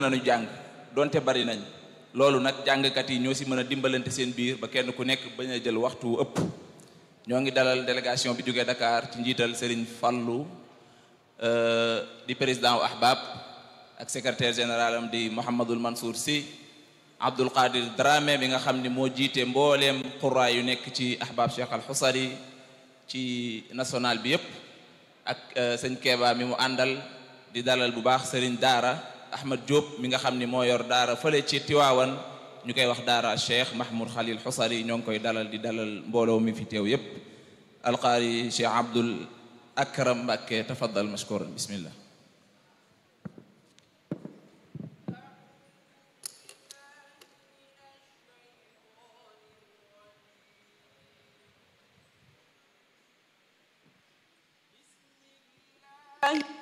nañu jàng donte bari nañ loolu nag jàngkat yi ñoo si mën a dimbalante seen biir ba kenn ku nekk bañ a jël waxtu ëpp ñoo ngi dalal délégation bi jógee Dakar ci njiital Serigne Fallou di président wu Ahbab ak secrétaire général am di Mouhamadul Mansour Sy Abdul Qadir Dramé bi nga xam ni moo jiite mbooleem xuraa yu nekk ci Ahbab Cheikh Al Xusari ci national bi yépp ak sëñ Keeba mi mu àndal di dalal bu baax Serigne Daara Ahmad Diop mi nga xam ni moo yor Daara fële ci Tiwaawan ñu koy wax Daara Cheikh Mahmoud Khalil Xusari ñoo ngi koy dalal di dalal mbooloo mi fi teew yépp alqaari Cheikh Abdul Akram Mbakke tafaddal mashkuran bismillah Thank you.